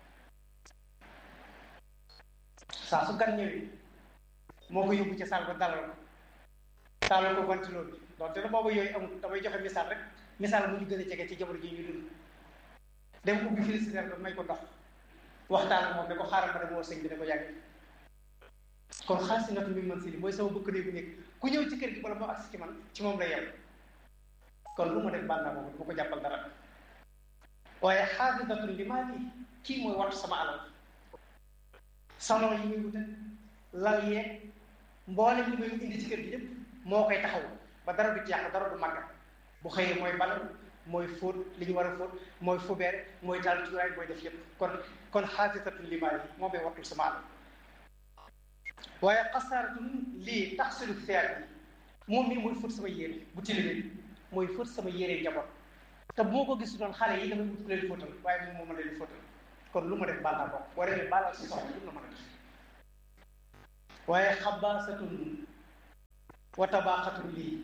saa su gan ñëwee moo ko yóbbu ca saal ba dalal ko taalal ko ventilo bi donte na booba yooyu amul damay joxe misaal rek misaal mu ñu gën a jege ci jamono ji ñu dund dem ubbi frigidaire ba may ko ndox waxtaan ak moom ne ko xaaral ma dem woo sëñ bi ne ko yàgg kon xaasinatu mi man si li mooy sama bëkk néegu nekk ku ñëw ci kër gi bala moo agsi ci man ci moom la yem kon lu ma def bànnaa boobu du ma ko jàppal dara waaye xaafidatun li maa lii kii mooy wattu sama alal salon yi muy wute lal yeeg mboolem li may indi ci kër gi yépp moo koy taxaw ba dara du ci yàq dara du màggat bu xëyee mooy bale mooy fóot li ñu war a fóot mooy fubeere mooy taal cuuraay mooy def yépp kon kon xaafidatun li maa lii moo may wattul sama alal waaye xasaaratun lii taxsilu thiyaab bi moom mii mooy fóot sama yére bu tilimee mooy fóot sama yére njaboot te bu ma ko gis doon xale yi damay wut ku leen fóotal waaye moom moo ma leen fóotal kon lu ma def baal naa ko boo demee baalal si soxla lu la mën a def waaye xabaasatun wa tabaaxatun lii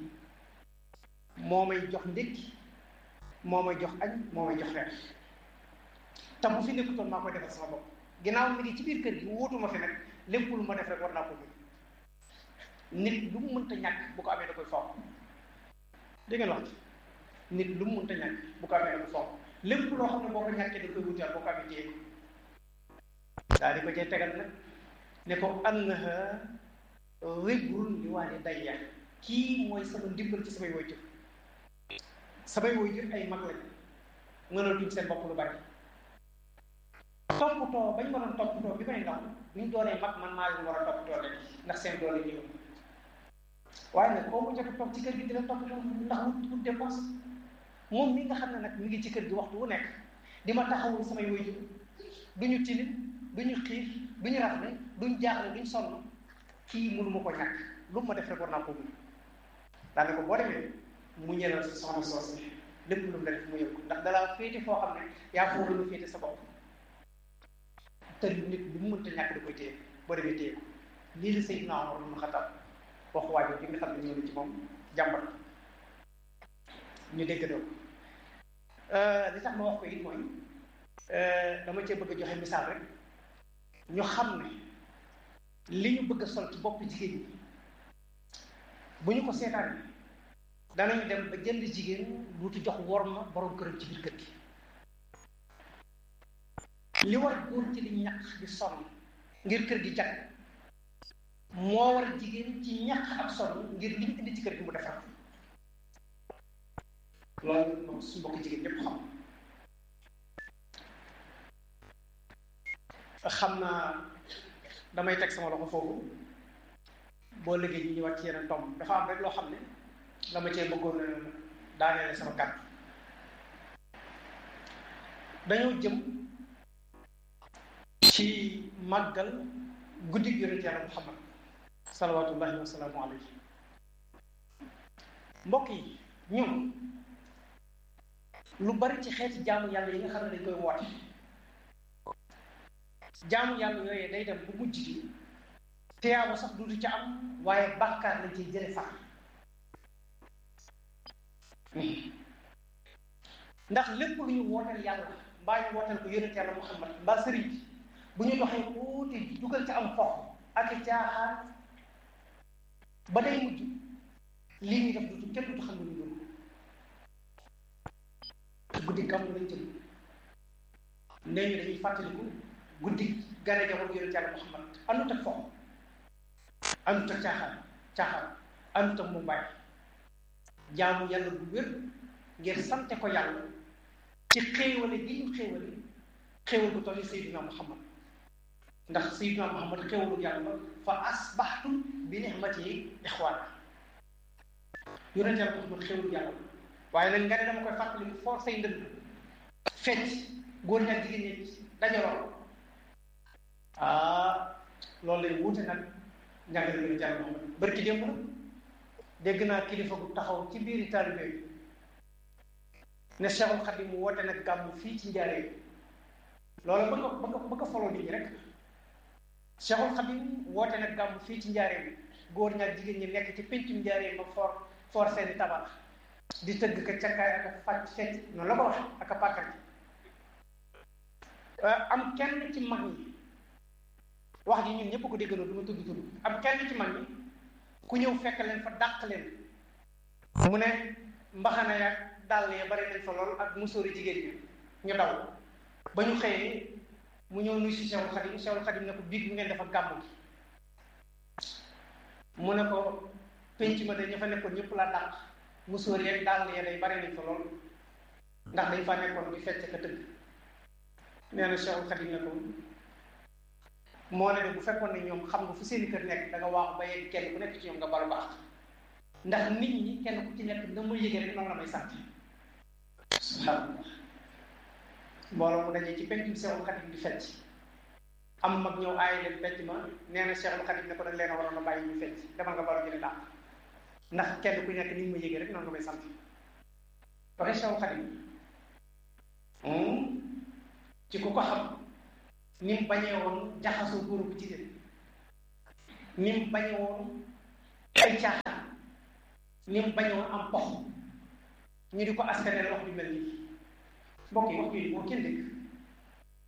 moo may jox ndékki moo may jox añ moo may jox reer te bu fi nekkutoon maa koy defal sama bopp ginnaaw mi ngi ci biir kër gi wóotuma fi nag lépp lu ma def rek war naa ko mën nit lu mu mënta ñàkk bu ko amee da koy foog dégg ngeen wax nit lu mu mënta ñàkk bu ko amee da koy foog lépp loo xam ne boo ko ñàkkee da koy wutaal boo ko amee téye ko daal di ko cay tegal nag ne ko annaha ribrun li waalidayya kii mooy sama ndimbal ci samay waajur samay waajur ay mag lañ mënatuñ seen bopp lu bari toppatoo bañ waroon toppatoo bi may ndaw buñ doonee mag man maa leen war a toppatoo leen ndax seen doole ñëw waaye nag koo mu jot a toog ci kër gi dina toppatoo ndax wut wut dépense moom mi nga xam ne nag mi ngi ci kër gi waxtu wu nekk di ma taxawul samay waajur duñu tilim duñu xiif duñu rafle duñ jaaxle duñ sonn kii mënu ma ko ñàkk lu ma def rek war naa ko mun daane ko boo demee mu ñëlal sa soxna soos lépp lu mu la def mu yëg ko ndax dalaa féete foo xam ne yaa foo gën a féete sa bopp te nit lu mu mënta ñàkk da koy téye boo demee téye ko lii la Seydina Omar ibn Khattab wax waajur bi nga xam ne ñëw na ci moom jàmbat ñu dégg doo li tax ma wax ko it mooy dama cee bëgg a joxe misaal rek ñu xam ne li ñu bëgg a sol ci bopp jigéen ñi bu ñu ko seetaan danañu dem ba jënd jigéen duuti jox wor ma borom këram ci biir kër gi li war góor ci li ñaq di sonn ngir kër gi jag moo war jigéen ci ñaq ak sonn ngir li ñu indi ci kër gi mu defar loolu moom su mbokk jigéen ñépp xam xam naa damay teg sama loxo foofu boo liggéey ñu ñëwaat ci yeneen tomb dafa am rek loo xam ne dama cee bëggoon a daaneele sama kàddu dañoo jëm ci màggal guddi yonent yàlla muhammad salawatullahi wa salaamu alayhi mbokk yi ñun lu bari ci xeeti jaamu yàlla yi nga xam ne dañ koy woote jaamu yàlla yooyee day dem bu mujj gi tiyaaba sax duutu ca am waaye bàkkaar lañ ciy jële far ndax lépp lu ñu wooteel yàlla mbaa ñu wooteel ko yonent yàlla muhammad mbaa sëriñ bi bu ñu doxee tuuti dugal ca am fox ak i caaxaan ba day mujj lii ñuy def duutu kenn duutu xam ne ñu doon guddi gàmm lañ jëm nee ñu dañuy fàttaliku guddi gane jamono yonent yàlla muhammad àndut ak fox àndut ak caaxaan caaxaan àndut ak mumbaay jaamu yàlla bu wér ngir sante ko yàlla ci xéewale gi ñu xéewale xéewal bu toll Seydina Muhammad ndax Seydina Muhammad xéewalu yàlla fa asbaxtum bi nixmati ixwaan yonent yàlla Muhammad xéewalu yàlla waaye nag nga ne dama koy fàttali mu for say ndënd fecc góor ñaak jigéen ñi dajaloo ah loolu lay wuute nag njàngale yonent yàlla Muhammad barki démb nag dégg naa kilifa gu taxaw ci biiri taalibe yi ne Cheikhul Khadim mu woote nag gàmm fii ci njaaree loolu ba nga ba nga ba nga foloo nit ñi rek Cheikhul Khadim woote nag gàmm fii ci njaaree góor ñaak jigéen ñi nekk ci pencum njaaree ma for for seeni tabax di tëgg ka cakkaay ak a fàcc fecc noonu la ko wax ak a pàkkal am kenn ci mag ñi wax ji ñun ñëpp ko déggandoo du ma tudd tudd am kenn ci mag ñi ku ñëw fekk leen fa dàq leen mu ne mbaxana yaag dàll ya bari nañ fa lool ak musóori jigéen ñi ñu daw ba ñu xëyee mu ñëw nuy si Cheikhul Khadim Cheikhul Khadim ne ko biig mu ngeen dafa gàmmu gi mu ne ko penc ma de ña fa nekkoon ñëpp la dàq musóor yeeg dàll ya day bari nañ fa lool ndax dañ fa nekkoon di fecc ka tëgg nee na Cheikhul Khadim ne ko moo ne de bu fekkoon ne ñoom xam nga fu seeni kër nekk da nga waaxu ba yegg kenn ku nekk ci ñoom nga balu baax ndax nit ñi kenn ku ci nekk na ma yëgee rek noonu la may sant subhanallah mbooloo mu dajee ci pencum Cheikhul Khadim di fecc am mag ñëw aaye leen fecc ma nee na Cheikhul Khadim ne ko dañ leen a waroon a bàyyi ñu fecc demal nga balu ñu ne dàq ndax kenn ku nekk ni ma yëgee rek noonu nga may sant waxe Cheikhul Khadim ci ku ko xam ni mu bañee woon jaxasoo góor bu jigéen ni mu bañee woon ay caaxaan ni mu bañee woon am pox ñu di ko askaneel wax ju mel nii mbokk yi wax yooyu moo kenn dégg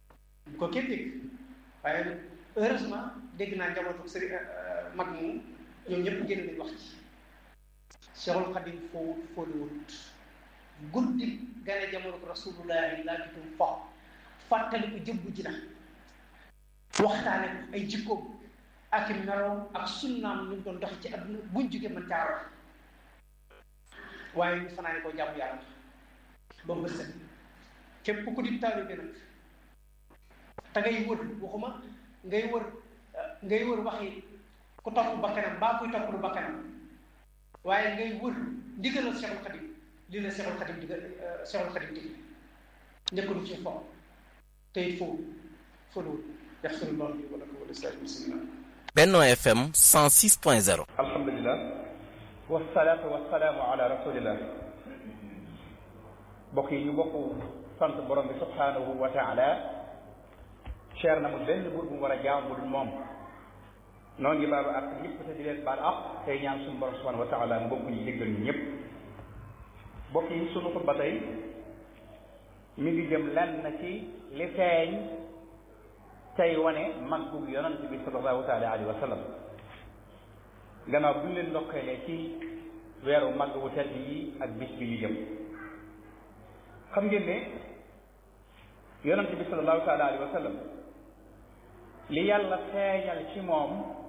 bu ko kenn dégg waaye nag heureusement dégg naa njabootu sëriñ mag moom ñoom ñëpp génn nañ wax ci Cheikhul Khadim foo fóoluwut guddi gane jamono ko rasulullahi laa gitum fo fàttali ko jëmbu ji na waxtaane ko ay jikkoom ak i meloom ak sunnaam ñu doon dox ci adduna buñ jógee mën caa wax waaye ñu fanaane koo jàmm yàlla ba mu set képp ku di taalibe nag te ngay wër waxuma ngay wër ngay wër waxi ku topp bakkanam mbaa kuy topp lu bakkanam waaye ngay wër ndigalal Cheikhul Khadim lii la Cheikhul Khadim digal Cheikhul Khadim digal njëkkalu ci fo te it foofu foluwul yaxfirullahu li wa lakum wa lisaa'iril muslimin Benno FM 106.0 alhamdulilah wasalaatu wasalaamu ala rasulillah mbokk yi ñu bokk sant borom bi subhanahu wa taala cher na mu benn buur bu mu war a jaam bu dul moom noo ngi baalu ak ñëpp te di leen baal ak tey ñaan suñu borom subhanahu wa taala mbokk ñu jéggal ñu ñëpp mbokk yi sunu xutba tey mi ngi jëm lenn ci li feeñ tey wane màggug yonent bi sallallahu taala alayhi wa sallam gannaaw bu ñu leen ndokkeelee ci weeru màgg wu tedd yi ak bis bi ñu jëm xam ngeen ne yonent bi sallallahu taala alayhi wa sallam li yàlla feeñal ci moom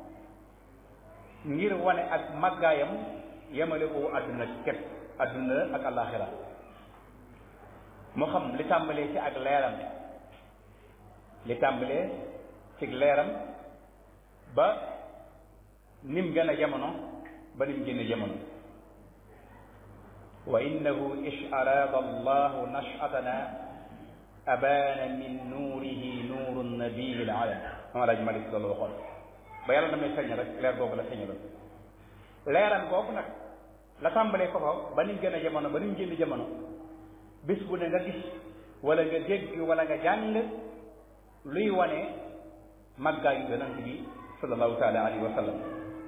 ngir wane ak màggaayam yemale ko àdduna képp àdduna ak àllaaxira moo xam li tàmbalee ci ak leeram li tàmbalee ci leeram ba nim gën a jamono ba nim génn jamono wa innahu ish arada allahu nashatana abana min nuurihi nuuru nabiyi l alam ama laaj malik loolu waxoon ba yàlla damay feeñ rek leer googu la feeñaloon leeram googu nag la tàmbalee ko fa ba nim gën a jamono ba nim génn jamono bis bu ne nga gis wala nga dégg wala nga jàng luy wane màggaayu yonent bi sallallahu taala alayhi wa sallam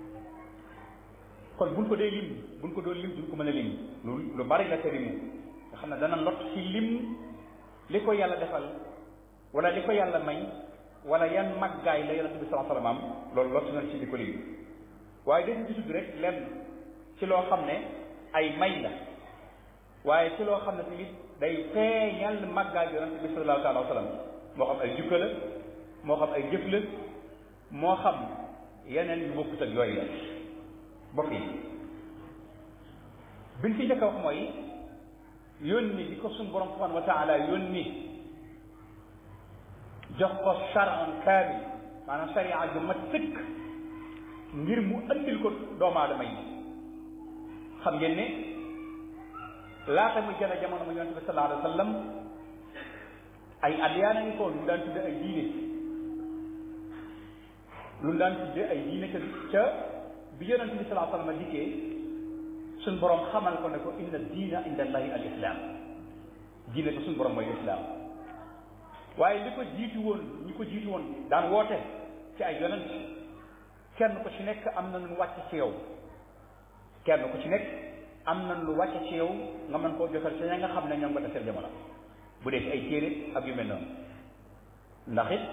kon buñ ko dee lim buñ ko doon lim duñ ko mën a lim lu lu bari la te limu nga xam ne dana lot ci lim li ko yàlla defal wala li ko yàlla may wala yan màggaay la yonent bi sallallahu alayhi wa sallam am loolu lot nañ ci di ko lim waaye dañu gisut rek lenn ci loo xam ne ay may la waaye ci loo xam ne tamit day feeñal màggaay yonent bi sallallahu taala wa sallam moo xam ay jukka la moo xam ay jëf la moo xam yeneen yu bokkut ak yooyu la bokk yi biñ ci njëkk a wax mooy yónni di ko suñ borom subhanahu wa taala yónni jox ko charan kaamil maanaam sharia ju mat sëkk ngir mu andil ko doomu aadama yi xam ngeen ne laata muy gën a jamono mu yonente bi sallallahu alayhi wa sallam ay adyaana ngi ko lu daan tudde ay diine lu daan tudde ay diine ca ca bi yonente bi sallallahu alayhi wa sallam dikkee suñ borom xamal ko ne ko inna diina inda allahi al islam diine ko suñ borom mooy islam waaye li ko jiitu woon ñi ko jiitu woon daan woote ci ay yonent kenn ko ci nekk am na lu wàcc ci yow kenn ku ci nekk am na lu wàcc ci yow nga mën koo jotal ci ña nga xam ne ñoom nga defee jamono bu dee ci ay téere ak yu mel noonu ndax it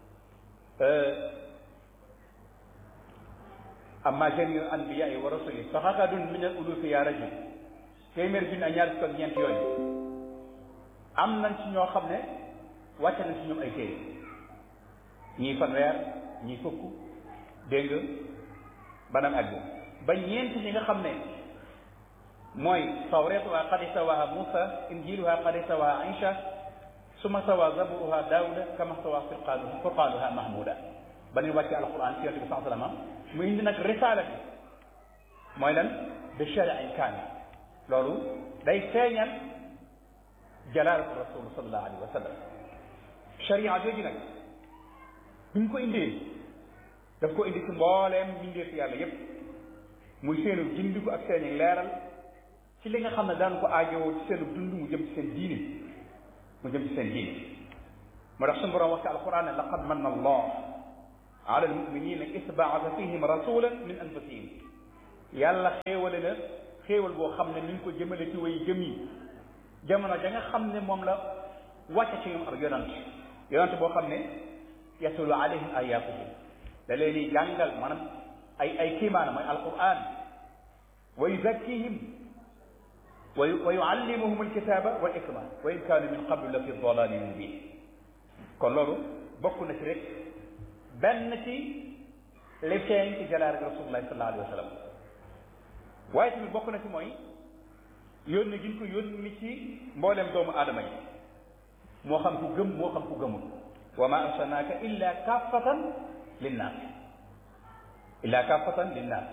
amma jamiu anbiyaai wa rasuli fa xakadun min al ulufi ya rajul téeméer junni ak ñaar fukk ak ñeent yooyu am nañ ci ñoo xam ne wàcc nañ ci ñoom ay téere ñii fanweer ñii fukk dégg nga banam àgg ba ñeent ñi nga xam ne mooy tawretuha qad istawaha Musa injiluha qad istawaha Aïcha suma stawa zaburuha Daawuda kama stawa furqanuha furqanuha Mahmuda ba ñu wàcce alquran ci yonent bi sallallahu alayhi wa sallam mu indi nag risaala bi mooy lan bi shari'in kaamil loolu day feeñal jalaalatu rasul sallallahu alayhi wa sallam sharia jooju nag bi ñu ko indee daf ko indi ci mbooleem mbindeefu yàlla yépp muy seenu gindiku ak seeni leeral ci li nga xam ne daan ko aajowoo ci seenu dund mu jëm ci seen diine mu jëm ci seen diine moo tax suñu borom wax ci alquran ne laqad manna allah ala almuminina is baasa fihim rasulan min anfusihim yàlla xéewale na xéewal boo xam ne mi ngi ko jëmale ci way gëm yi jamono ja nga xam ne moom la wàcce ci ñoom ak yonant yonente boo xam ne yatulu alayhim ayatuhu da leen di jàngal maanaam ay ay kiimaana mooy alquran wa yuzakkihim wa wa yuallimuhum alkitaba wal hikma wa in kaanu min qablu la fi dalalin mubin kon loolu bokk na ci rek benn ci li feeñ ci jalaar ak rasulullahi sallallahu alayhi wa sallam waaye tamit bokk na ci mooy yónni gi ñu ko yónni ci mboolem doomu aadama yi moo xam ku gëm moo xam ku gëmul wa ma arsalnaaka illa kaffatan linnaas illa kaffatan linnaas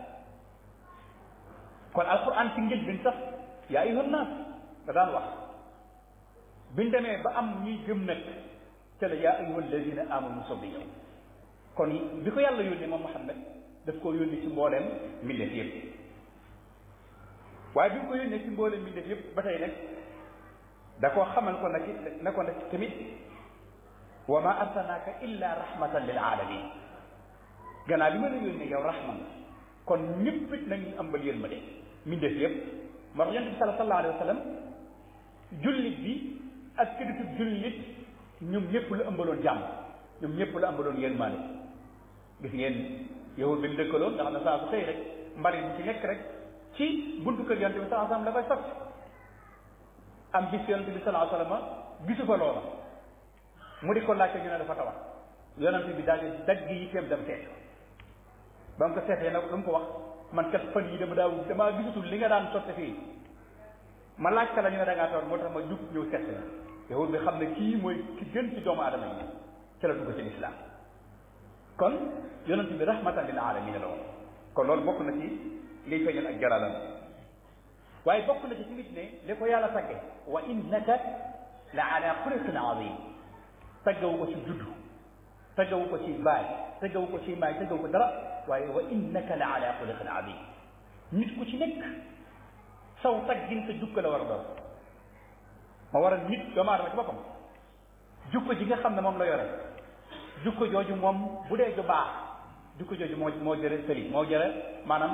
kon alquran ci ngëj bin sax yaa ayyuhan naas da daan wax biñ demee ba am ñuy gëm nag ca la yaa ayyuhal ladina amanu soog di ñëw kon bi ko yàlla yónnee moom Muhammad daf koo yónni ci mbooleem mbindeef yëpp waaye bi mu ko yónnee ci mbooleem mbindeef yëpp ba tey nag da koo xamal ko nag ne ko nag tamit wa ma arsalnaaka illa rahmatan lil alamin gannaaw bi ma la yónnee yow rahman kon ñëpp it nañu ambal yërmande mbindeef yëpp moo tax yonent bi sallallahu alayhi wa sallam jullit bi ak këditub jullit ñoom ñëpp la ëmbaloon jàmm ñoom ñëpp la ëmbaloon yërmande gis ngeen yahud bi mu dëkkaloon nga xam ne saa su xëy rek mbari bu ci nekk rek ci buntu kër yonent bi sallallahu alayhi wa sallam la koy sotti am bis yonent bi sallallahu alayhi wa sallam gisu fa loola mu di ko laajte ñu ne dafa tawat yonent bi daal di dagg yi teem dem seet ba mu ko seetee nag lu mu ko wax man kat fan yi dama daaw damaa gisatul li nga daan sotti fii ma laaj ka la ñu ne da ngaa tawat moo tax ma jug ñëw seet la yahud bi xam ne kii mooy ki gën ci doomu aadama yi ci la dugg ci lislaam kon yonent bi rahmatan lil alamin la woon kon loolu bokk na ci liy feeñal ak jaralam waaye bokk na ci tamit ne li ko yàlla tagge wa innaka la ala xuluqin azim taggawu ko ci juddu taggawu ko ci baay taggawu ko ci maay taggawu ko dara waaye wa innaka la ala xuluqin azim nit ku ci nekk saw taggin sa jukka la war a doon ma war a nit doomu aadama ci boppam jukko ji nga xam ne moom la yore jukko jooju moom bu dee ju baax jukko jooju moo moo jëre sëriñ moo jëre maanaam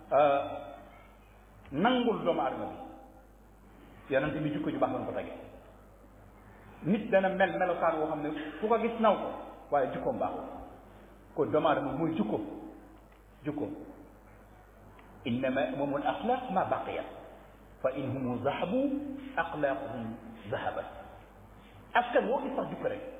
nangul doomu aadama bi yonent bi jukko ju baax lañ ko tege nit dana mel melokaan woo xam ne fu ko gis naw ko waaye jukkoom baaxul kon doomu aadama mooy jukko jukko innama umamul axlaq ma baqiyat fa in humu zahabu axlaaquhum zahabat askan woo gis sax jukko rek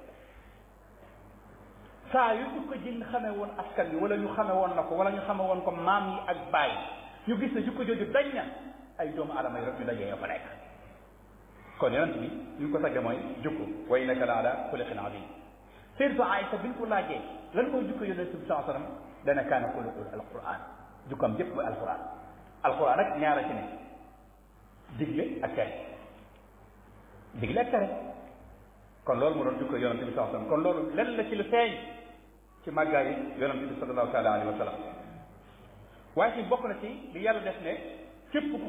saa yu jukko jin xame woon askan bi wala ñu xame woon na ko wala ñu xame woon ko maam yi ak baay ñu gis ne jukko jooju dañ na ay doomu aadama yi rek ñu dajee fa nekk kon yonent bi ñu ko tagge mooy jukko wa innaka la ala xuluqin azim Sayyidatu Aïsa bi ñu ko laajee lan mooy jukko yonent bi saa sallam dana kaana xuluqul alquran jukkam yépp mooy alquran alquran ak ñaara ci ne digle ak tere digle ak tere kon loolu mu doon jukko yonent bi saa sallam kon loolu lenn la ci lu feeñ ci màggaayi yonent bi sallallahu taala alayhi wa sallam waaye ci bokk na ci li yàlla def ne képp